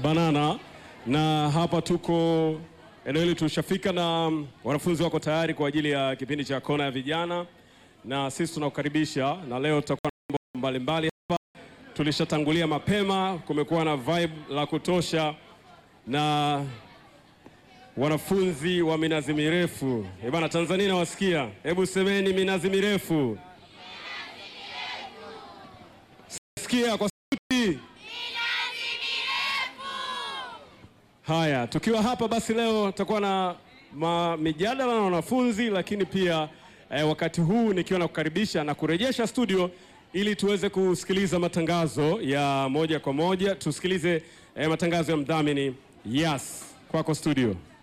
Banana, na hapa tuko eneo hili tushafika, na wanafunzi wako tayari kwa ajili ya kipindi cha kona ya vijana, na sisi tunakukaribisha, na leo tutakuwa na mambo mbalimbali hapa. Tulishatangulia mapema, kumekuwa na vibe la kutosha na wanafunzi wa minazi mirefu. Eh bana, Tanzania nawasikia, hebu semeni minazi mirefu. Sikia kwa sauti. Haya, tukiwa hapa basi leo tutakuwa na ma- mijadala na wanafunzi, lakini pia eh, wakati huu nikiwa na kukaribisha na kurejesha studio ili tuweze kusikiliza matangazo ya moja kwa moja. Tusikilize eh, matangazo ya mdhamini Yas. Kwako studio.